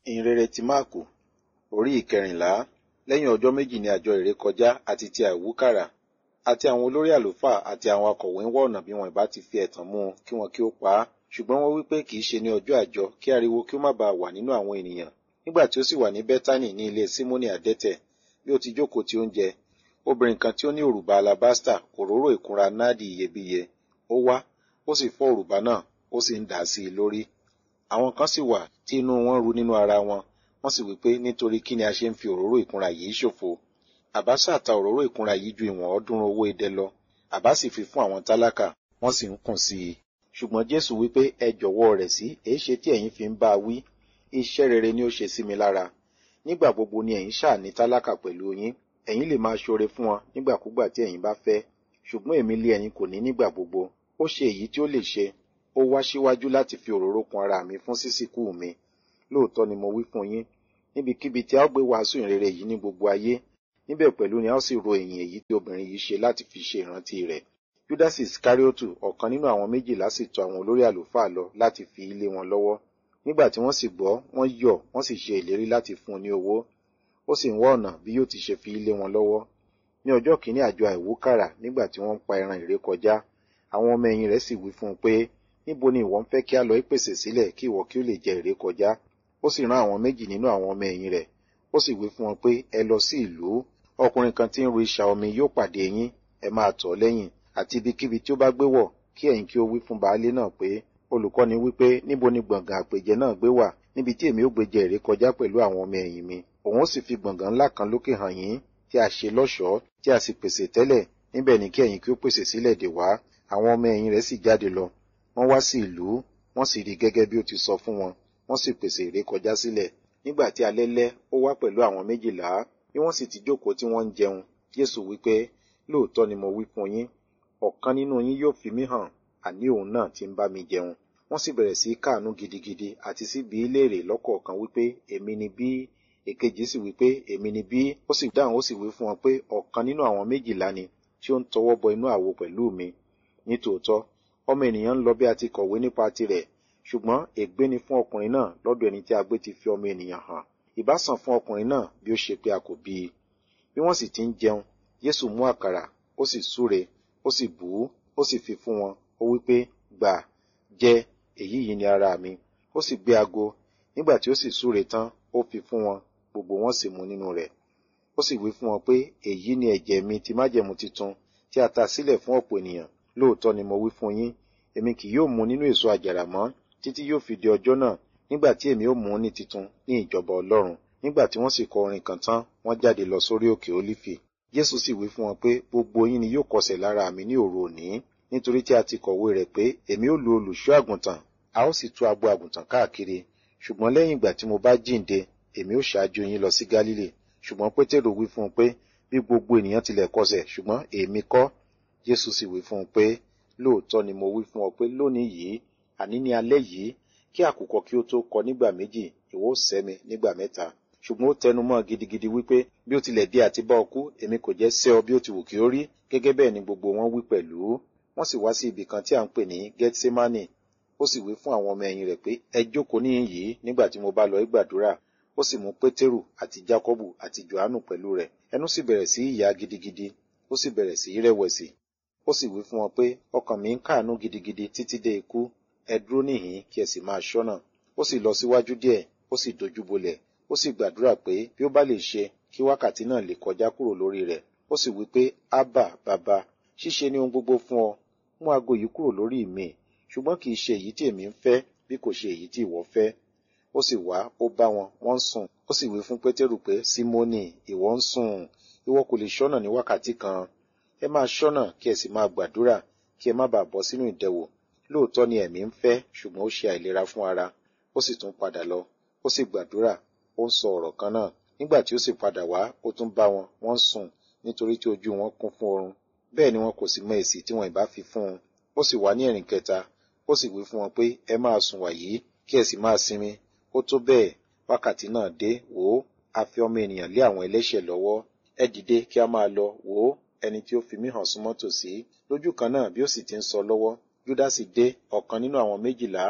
ìhìnrere ti máàkù orí ìkẹrìnlá lẹ́yìn ọjọ́ méjì ní àjọ ìrékọjá àti ti àìwúkàrà àti àwọn olórí àlùfáà àti àwọn akọ̀wé ń wá ọ̀nà bí wọn ìbá ti fi ẹ̀tàn mú un kí wọn kí ó pa á ṣùgbọ́n wọ́n wí pé kì í ṣe ní ọjọ́ àjọ kí ariwo kí ó má baà wà nínú àwọn ènìyàn nígbà tí ó sì wà ní bẹ́tánì ní ilé símónì àdẹ́tẹ̀ bí ó ti jókòó tí ó ń jẹ obìnrin kan tí ó ní òrùba alabasta òróró ìkunra náàdì iyebíye ó wá ó sì fọ́ òrùba náà ó sì ń dà á sí i lórí àwọn kan sì wà tí inú wọn ru nínú ara wọn wọ́n sì wí pé nítorí kí ni a ṣe ń fi òróró ìkunra yìí ṣòfò àbá ṣàta òróró ìkunra yìí ju ìwọ̀n ọ̀ọ́dúnrún owó idẹ lọ àbá sì fi fún àwọn tálákà wọ́n sì ń kùn sí i ṣùgbọ́n jésù wí pé ẹ jọ̀wọ́ rẹ̀ sí èé ṣe tí ẹ̀yin fi ń bá a wí iṣẹ́ rere ni ó ṣe sí mi lára nígbà gbogbo ni ẹ̀yin ṣáà ní tálákà pẹ̀lú yín ẹ̀yin lè máa ṣoore fún wọn nígbàkúgbà tí ẹ̀yin bá fẹ́ ṣùgbọ́n èmi lé ẹ̀yin kò ní nígbà gbogbo ó ṣe èyí tí ó lè ṣe ó wá síwájú láti fi òróró kun ara mi fún sísìkú mi lóòótọ́ ni mo wí fún yín níbikíbi tí a ó gbé wàásù ìrere yìí ní gbogbo ayé níbẹ̀ pẹ̀lú ni a ó sì ro ìyìn èyí tí obìnrin yìí ṣe láti fi ṣe ìrántí rẹ̀ judas iskariotu ọ̀kan nínú àwọn méjìlá sì tọ̀ àwọn olórí àlùfáà lọ láti fi ilé wọn lọ́wọ́ nígbà tí wọ́n sì gbọ́ wọ́n yọ̀ wọ́n sì ṣe ìlérí láti fún un ní owó ó sì ń wá ọ̀nà bí yóò ti ṣe fi ilé wọn lọ́wọ́ ní ọjọ́ kìíní àjọ àìwúkàrà nígbà tí wọ́n ń pa ẹran ìrékọjá àwọn ọmọ ẹ̀yìn rẹ̀ sì wí fún un pé níbo ni ìwọ ń fẹ́ kí a lọ ìpèsè sílẹ̀ kí ìwọ kí ó lè jẹ ìrékọjá ó sì rán àwọn méjì nínú àwọn ọmọ ẹ̀yìn rẹ̀ ó sì wí fún wọn pé ẹ lọ sí ìlú ọkùnrin kan tí ń ru isà omi yóò pàdé yín ẹ máa tọ̀ ọ́ lẹ́yìn àti ibikíbi tí ó bá gbé wọ̀ kí ẹ̀yin kí ó wí fún baálé náà pé olùkọ́ni wípé níbo ni gbọ̀ngàn àpèjẹ náà gbé wà níbi tí èmi ó gbé jẹ ìrékọjá pẹ̀lú àwọn ọmọ ẹ̀yìn mi òun ó sì fi gbọ̀ngàn ńlá kan lókè hàn yín tí a ṣe lọ́ṣọ̀ọ́ tí a sì pèsè tẹ́lẹ̀ níbẹ̀ ni kí ẹ̀yin kí ó pèsè sílẹ̀ dè wá àwọn ọmọ ẹ̀yìn rẹ̀ sì jáde lọ wọ́n wá sí ìlú wọ́n sì rí gẹ́gẹ́ bí ó ti sọ fún wọn wọ́n sì pèsè ìrékọjá sílẹ̀ nígbà tí alẹ́ lẹ́ ó wá pẹ̀lú àwọn méjìlá bí wọ́n sì ti jókòó tí wọ́n ń jẹun jésù wípé lóòótọ́ ni mo wí fún yín ọ̀kan nínú yín yóò fi mí hàn àní òun náà ti ń bá mi jẹun wọ́n sì bẹ̀rẹ̀ sí káàánú gidigidi àti sí bí léèrè lọ́kọ̀ọ̀kan wípé èmi ni bí èkejì sì wípé èmi ni bí ó sì dáhùn ó sì wí fún wọn pé ọ̀kan nínú àwọn méjìlá ni tí ó ń tọwọ́ bọ inú àwo pẹ̀lú mi nítòótọ́ ọmọ ènìyàn ń lọ bí a ti kọ̀wé nípa tirẹ̀ ṣùgbọ́n ègbé ni fún ọkùnrin náà lọ́dọ̀ ẹni tí a gbé ti fi ọmọ ènìyàn hàn ìbá sàn fún ọkùnrin náà bí ó ṣe pé a kò bí i bí wọ́n sì ti ń jẹun Jésù mú àkàrà ó sì súre ó sì bù ú ó sì fi fún wọn ó wí pé gbà jẹ èyí yìí ni ara mi ó sì gbé ago nígbà tí ó sì súre tán ó fi fún wọn gbogbo wọn sì mu nínú rẹ̀ ó sì wí fún wọn pé èyí ni ẹ̀jẹ̀ mi ti májẹ̀mú titun tí a ta sílẹ̀ fún ọ̀pọ̀ ènìyàn lóòótọ́ ni mo wí fún yín èmi kì yóò mu nínú èso àjàrà mọ́ títí yóò fi di ọjọ́ náà nígbà tí èmi ó mú ní titun ní ìjọba ọlọ́run nígbà tí wọ́n sì kọ orin kan tán wọ́n jáde lọ sórí òkè ólífì jésù sì wí fún wọn pé gbogbo yín ni yóò kọsẹ̀ lára mi ní òru òní nítorí tí a ti kọ̀wé rẹ̀ pé èmi ó lu olùṣọ́ àgùntàn a ó sì tú agbo àgùntàn káàkiri ṣùgbọ́n lẹ́yìn ìgbà tí mo bá jíǹde èmi ó ṣáájú yín lọ sí gálílì ṣùgbọ́n pétérò wí fún un pé bí gbogbo ènìyàn tilẹ̀ kọsẹ̀ ṣùgbọ́n èmi kọ́ jésù sì wí fún un pé lóòótọ́ ni mo wí fún ọ pé lónìí yìí àní ní alẹ́ yìí kí àkùkọ kí ó tó kọ nígbà méjì ìwọ ó sẹ́ mi nígbà mẹ́ta ṣùgbọ́n ó tẹnu mọ́ gidigidi wípé bí ó tilẹ̀ dé àti bá ọ kú èmi kò jẹ́ sẹ́ ọ bí ó ti wù kí ó rí gẹ́gẹ́ bẹ́ẹ̀ ni gbogbo wọn wí pẹ̀lú wọ́n sì wá sí ibì kan tí à ń pè ní gethsemane ó sì wí fún àwọn ọmọ ẹ̀yìn rẹ̀ pé ẹ jókòó níhìn yìí nígbà tí mo bá lọ gbàdúrà ó sì mú pétérù àti jákọ́bù àti johannu pẹ̀lú rẹ̀ ẹnu sì bẹ̀rẹ̀ sí ìyà gidigidi ó sì bẹ̀rẹ̀ sí rẹ̀wẹ̀sì ó sì wí fún wọn pé ọkàn mi ń káàánú gidigidi títí dé ikú ẹ dúró níhìn kí ẹ sì máa ṣọ́nà ó sì lọ síwájú díẹ̀ ó sì dojú bolẹ̀ ó sì gbàdúrà pé bí ó bá lè ṣe kí wákàtí náà lè kọjá kúrò lórí rẹ̀ ó sì wí pé ábà bàbá ṣíṣe ní ohun gbogbo fún ọ mú aago yìí kúrò lórí mi ṣùgbọ́n kì í ṣe èyí tí èmi ń fẹ́ bí kò ṣe èyí tí ìwọ fẹ́ ó sì wá ó bá wọn wọ́n ń sùn ó sì wí fún pétérù pé símónì ìwọ ń sùn ìwọ kò lè ṣọ́nà ní wákàtí kan ẹ máa ṣọ́nà kí ẹ sì máa gbàdúrà kí ẹ má bàa bọ́ sínú ìdẹwò lóòótọ́ ni ẹ̀mí ń fẹ́ ṣùgbọ́n ó ṣe àìlera fún ara ó sì tún padà lọ ó sì gbàdúrà ó ń sọ ọ̀rọ̀ kan náà nígbà tí ó sì padà wá ó tún bá wọn wọ́n sùn nítorí tí ojú wọn kún fún oorun bẹ́ẹ̀ ni wọn kò sì mọ èsì tí wọn ìbá fi fún un ó sì wá ní ẹ̀rìn kẹta ó sì wí fún wọn pé ẹ máa sùn wàyí kí ẹ sì máa sinmi ó tó bẹ́ẹ̀ wákàtí náà dé wò ó a fi ọmọ ènìyàn lé àwọn ẹlẹ́ṣẹ̀ lọ́wọ́ ẹ dìde kí a máa lọ wò ó ẹni tí ó fi mí hàn súnmọ́ tòsí lójú kan náà bí ó sì ti ń sọ lọ́wọ́ júdásì dé ọ̀kan nínú àwọn méjìlá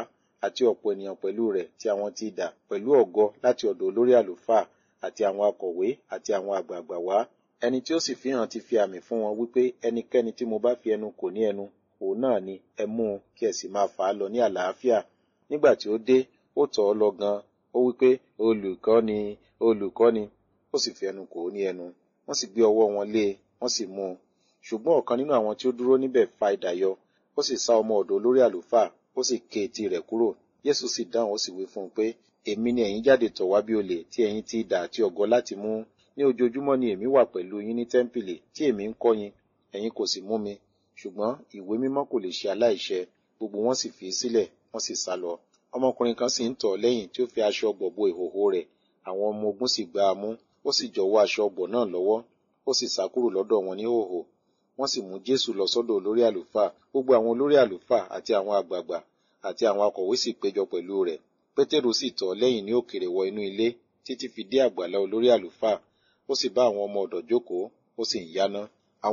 àti ọ̀pọ̀ ènìyàn pẹ̀lú rẹ̀ tí àwọn ti dà pẹ̀lú ọ̀gọ láti ọ̀dọ̀ olórí àlùfáà àti àwọn akọ̀wé àti àwọn àgbààgbà wá ẹni tí ó sì fi hàn ti fi àmì fún wọn wípé ẹnikẹ́ni tí mo bá fi ẹnu kò ní ẹnu òun náà ni ẹ mú un kí ẹ sì máa fà á lọ ní àlàáfíà nígbà tí ó dé ó tọ̀ ọ́ lọ gan ó wípé olùkọ́ni olùkọ́ni ó sì fi ẹnu kò ní ẹnu wọ́n sì gbé ọwọ́ wọn lé e wọ́n sì mú un ṣùgbọ́n ọ̀kan nínú àwọn tí ó dúró níbẹ̀ fa idà yọ ó sì sá ọmọ ọ̀dọ̀ olórí àlùfáà ó sì ké etí rẹ̀ kúrò Jésù sì dáhùn ó sì wí fún un pé èmi ni ẹ̀yin jáde tọ̀ wá bí olè tí ẹ̀yin ti idà àti ọ̀gọ láti mú ní ojoojúmọ́ ni èmi wà pẹ̀lú yín ní tẹ́ḿpìlì tí èmi ń kọ́ yín ẹ̀yin kò sì mú mi ṣùgbọ́n ìwé mímọ́ kò lè ṣe aláìṣẹ gbogbo wọn sì fi í sílẹ̀ wọ́n sì sá lọ ọmọkùnrin kan sì ń tọ̀ lẹ́yìn tí ó fi aṣọ ọ̀gbọ̀ bo ìhòhò rẹ̀ àwọn ọmọ ogun sì gbá a mú ó sì jọ̀wọ́ aṣọ ọ̀gbọ̀ náà lọ́wọ́ ó sì sá kúrò lọ́dọ̀ wọn ní hòhò wọ́n sì mú Jésù lọ sọ́dọ̀ olórí àlùfáà gbogbo àwọn olórí àlùfáà àti àwọn àgbààgbà àti àwọn akọ̀wé sì péjọ pẹ̀lú rẹ̀ Pétérù sì tọ̀ lẹ́yìn ní òkèrè wọ inú ilé títí fi dé àgbàlá olórí àlùfáà ó sì bá àwọn ọmọ ọ̀dọ̀ jókòó ó sì ń yáná